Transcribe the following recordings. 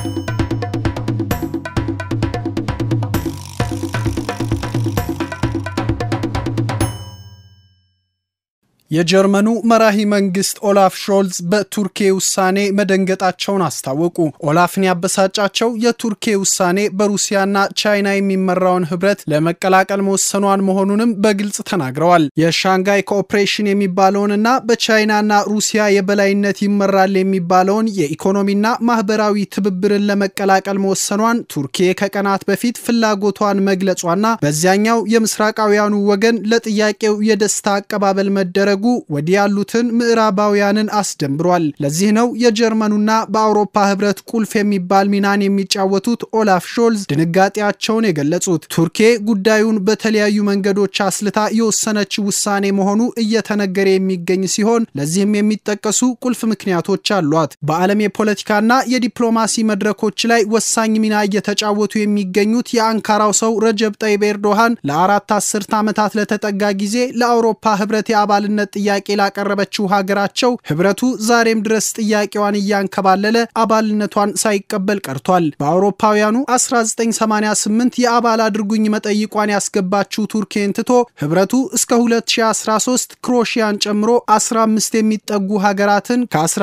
የጀርመኑ መራሂ መንግስት ኦላፍ ሾልዝ በቱርኬ ውሳኔ መደንገጣቸውን አስታወቁ። ኦላፍን ያበሳጫቸው የቱርኬ ውሳኔ በሩሲያና ቻይና የሚመራውን ህብረት ለመቀላቀል መወሰኗን መሆኑንም በግልጽ ተናግረዋል። የሻንጋይ ኮኦፕሬሽን የሚባለውንና በቻይናና ሩሲያ የበላይነት ይመራል የሚባለውን የኢኮኖሚና ማህበራዊ ትብብርን ለመቀላቀል መወሰኗን ቱርኬ ከቀናት በፊት ፍላጎቷን መግለጿና በዚያኛው የምስራቃውያኑ ወገን ለጥያቄው የደስታ አቀባበል መደረጉ ወዲህ ያሉትን ምዕራባውያንን አስደንብሯል። ለዚህ ነው የጀርመኑና በአውሮፓ ህብረት ቁልፍ የሚባል ሚናን የሚጫወቱት ኦላፍ ሾልዝ ድንጋጤያቸውን የገለጹት። ቱርኬ ጉዳዩን በተለያዩ መንገዶች አስልታ የወሰነች ውሳኔ መሆኑ እየተነገረ የሚገኝ ሲሆን ለዚህም የሚጠቀሱ ቁልፍ ምክንያቶች አሏት። በዓለም የፖለቲካና የዲፕሎማሲ መድረኮች ላይ ወሳኝ ሚና እየተጫወቱ የሚገኙት የአንካራው ሰው ረጀብ ጠይብ ኤርዶሃን ለአራት አስርት ዓመታት ለተጠጋ ጊዜ ለአውሮፓ ህብረት የአባልነት ጥያቄ ላቀረበችው ሀገራቸው ህብረቱ ዛሬም ድረስ ጥያቄዋን እያንከባለለ አባልነቷን ሳይቀበል ቀርቷል። በአውሮፓውያኑ 1988 የአባል አድርጉኝ መጠይቋን ያስገባችው ቱርኬን ትቶ ህብረቱ እስከ 2013 ክሮሺያን ጨምሮ 15 የሚጠጉ ሀገራትን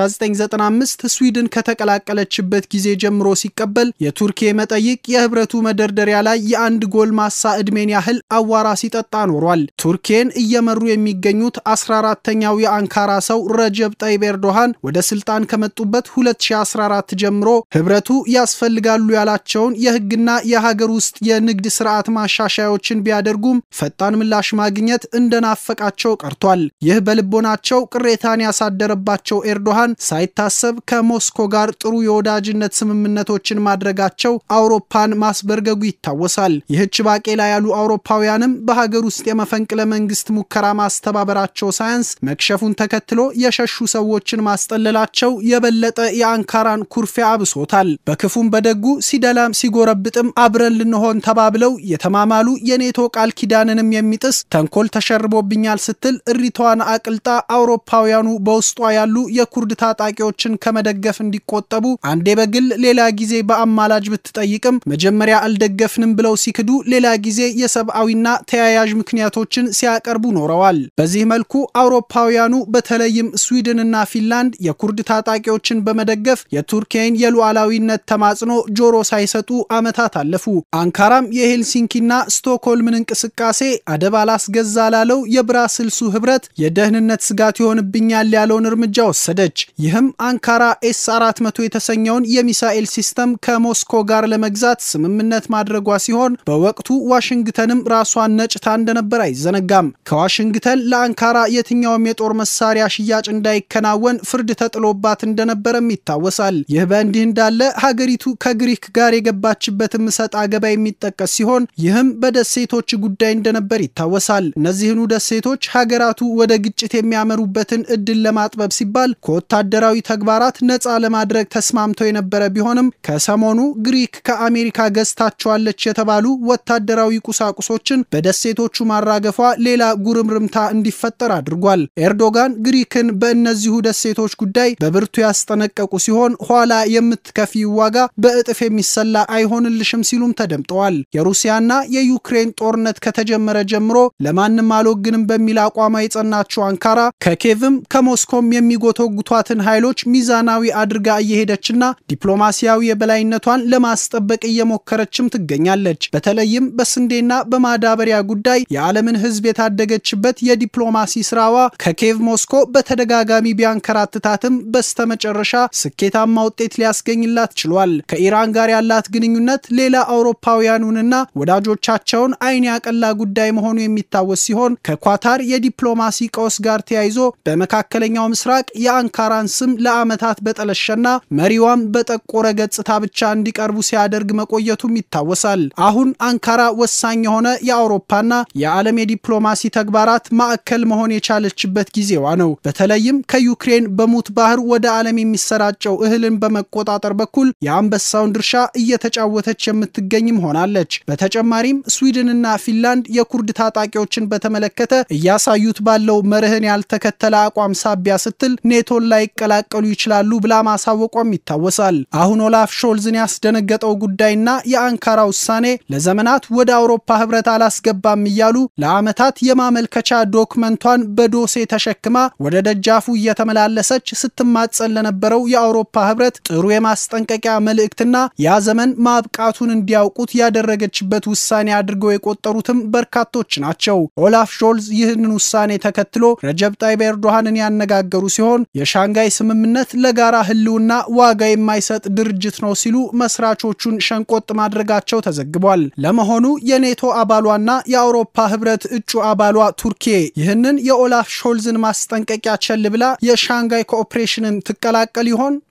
ከ1995 ስዊድን ከተቀላቀለችበት ጊዜ ጀምሮ ሲቀበል የቱርኬ መጠይቅ የህብረቱ መደርደሪያ ላይ የአንድ ጎልማሳ ዕድሜን ያህል አዋራ ሲጠጣ ኖሯል። ቱርኬን እየመሩ የሚገኙት 14ተኛው የአንካራ ሰው ረጀብ ጠይብ ኤርዶሃን ወደ ስልጣን ከመጡበት 2014 ጀምሮ ህብረቱ ያስፈልጋሉ ያላቸውን የህግና የሀገር ውስጥ የንግድ ስርዓት ማሻሻያዎችን ቢያደርጉም ፈጣን ምላሽ ማግኘት እንደናፈቃቸው ቀርቷል። ይህ በልቦናቸው ቅሬታን ያሳደረባቸው ኤርዶሃን ሳይታሰብ ከሞስኮ ጋር ጥሩ የወዳጅነት ስምምነቶችን ማድረጋቸው አውሮፓን ማስበርገጉ ይታወሳል። ይህች ባቄላ ያሉ አውሮፓውያንም በሀገር ውስጥ የመፈንቅለ መንግስት ሙከራ ማስተባበራቸው ሳያንስ መክሸፉን ተከትሎ የሸሹ ሰዎችን ማስጠለላቸው የበለጠ የአንካራን ኩርፊያ አብሶታል። በክፉም በደጉ ሲደላም ሲጎረብጥም አብረን ልንሆን ተባብለው የተማማሉ የኔቶ ቃል ኪዳንንም የሚጥስ ተንኮል ተሸርቦብኛል ስትል እሪቷን አቅልጣ አውሮፓውያኑ በውስጧ ያሉ የኩርድ ታጣቂዎችን ከመደገፍ እንዲቆጠቡ አንዴ በግል ሌላ ጊዜ በአማላጅ ብትጠይቅም መጀመሪያ አልደገፍንም ብለው ሲክዱ፣ ሌላ ጊዜ የሰብአዊና ተያያዥ ምክንያቶችን ሲያቀርቡ ኖረዋል። በዚህ መልኩ አውሮፓውያኑ በተለይም ስዊድንና ፊንላንድ የኩርድ ታጣቂዎችን በመደገፍ የቱርኬን የሉዓላዊነት ተማጽኖ ጆሮ ሳይሰጡ ዓመታት አለፉ። አንካራም የሄልሲንኪና ስቶክሆልምን እንቅስቃሴ አደብ አላስገዛ ላለው የብራስልሱ ህብረት የደህንነት ስጋት ይሆንብኛል ያለውን እርምጃ ወሰደች። ይህም አንካራ ኤስ 400 የተሰኘውን የሚሳኤል ሲስተም ከሞስኮ ጋር ለመግዛት ስምምነት ማድረጓ ሲሆን በወቅቱ ዋሽንግተንም ራሷን ነጭታ እንደነበር አይዘነጋም። ከዋሽንግተን ለአንካራ የትኛውም የጦር መሳሪያ ሽያጭ እንዳይከናወን ፍርድ ተጥሎባት እንደነበረም ይታወሳል። ይህ በእንዲህ እንዳለ ሀገሪቱ ከግሪክ ጋር የገባችበትም እሰጥ አገባ የሚጠቀስ ሲሆን ይህም በደሴቶች ጉዳይ እንደነበር ይታወሳል። እነዚህኑ ደሴቶች ሀገራቱ ወደ ግጭት የሚያመሩበትን እድል ለማጥበብ ሲባል ከወታደራዊ ተግባራት ነፃ ለማድረግ ተስማምተው የነበረ ቢሆንም ከሰሞኑ ግሪክ ከአሜሪካ ገዝታቸዋለች የተባሉ ወታደራዊ ቁሳቁሶችን በደሴቶቹ ማራገፏ ሌላ ጉርምርምታ እንዲፈጠር አድርጓል። ኤርዶጋን ግሪክን በእነዚሁ ደሴቶች ጉዳይ በብርቱ ያስጠነቀቁ ሲሆን ኋላ የምትከፊው ዋጋ በእጥፍ የሚሰላ አይሆንልሽም ሲሉም ተደምጠዋል። የሩሲያና የዩክሬን ጦርነት ከተጀመረ ጀምሮ ለማንም አልወግንም በሚል አቋሟ የጸናችው አንካራ ከኬቭም ከሞስኮም የሚጎተጉቷትን ኃይሎች ሚዛናዊ አድርጋ እየሄደችና ዲፕሎማሲያዊ የበላይነቷን ለማስጠበቅ እየሞከረችም ትገኛለች። በተለይም በስንዴና በማዳበሪያ ጉዳይ የዓለምን ሕዝብ የታደገችበት የዲፕሎማሲ ስራዋ ከኬቭ ሞስኮ በተደጋጋሚ ቢያንከራትታትም በስተመጨረሻ ስኬታማ ውጤት ሊያስገኝላት ችሏል። ከኢራን ጋር ያላት ግንኙነት ሌላ አውሮፓውያኑንና ወዳጆቻቸውን አይን ያቀላ ጉዳይ መሆኑ የሚታወስ ሲሆን ከኳታር የዲፕሎማሲ ቀውስ ጋር ተያይዞ በመካከለኛው ምስራቅ የአንካራን ስም ለዓመታት በጠለሸና መሪዋም በጠቆረ ገጽታ ብቻ እንዲቀርቡ ሲያደርግ መቆየቱም ይታወሳል። አሁን አንካራ ወሳኝ የሆነ የአውሮፓና የዓለም የዲፕሎማሲ ተግባራት ማዕከል መሆን የቻ የቻለችበት ጊዜዋ ነው። በተለይም ከዩክሬን በሙት ባህር ወደ ዓለም የሚሰራጨው እህልን በመቆጣጠር በኩል የአንበሳውን ድርሻ እየተጫወተች የምትገኝም ሆናለች። በተጨማሪም ስዊድንና ፊንላንድ የኩርድ ታጣቂዎችን በተመለከተ እያሳዩት ባለው መርህን ያልተከተለ አቋም ሳቢያ ስትል ኔቶን ላይቀላቀሉ ይችላሉ ብላ ማሳወቋም ይታወሳል። አሁን ኦላፍ ሾልዝን ያስደነገጠው ጉዳይና የአንካራ ውሳኔ ለዘመናት ወደ አውሮፓ ህብረት አላስገባም እያሉ ለዓመታት የማመልከቻ ዶክመንቷን በዶሴ ተሸክማ ወደ ደጃፉ እየተመላለሰች ስትማጸን ለነበረው የአውሮፓ ህብረት ጥሩ የማስጠንቀቂያ መልእክትና ያ ዘመን ማብቃቱን እንዲያውቁት ያደረገችበት ውሳኔ አድርገው የቆጠሩትም በርካቶች ናቸው። ኦላፍ ሾልዝ ይህንን ውሳኔ ተከትሎ ረጀብ ጣይብ ኤርዶሃንን ያነጋገሩ ሲሆን የሻንጋይ ስምምነት ለጋራ ህልውና ዋጋ የማይሰጥ ድርጅት ነው ሲሉ መስራቾቹን ሸንቆጥ ማድረጋቸው ተዘግቧል። ለመሆኑ የኔቶ አባሏና የአውሮፓ ህብረት እጩ አባሏ ቱርኪ ይህንን የኦላፍ ሾልዝን ማስጠንቀቂያ ቸል ብላ የሻንጋይ ኮኦፕሬሽንን ትቀላቀል ይሆን?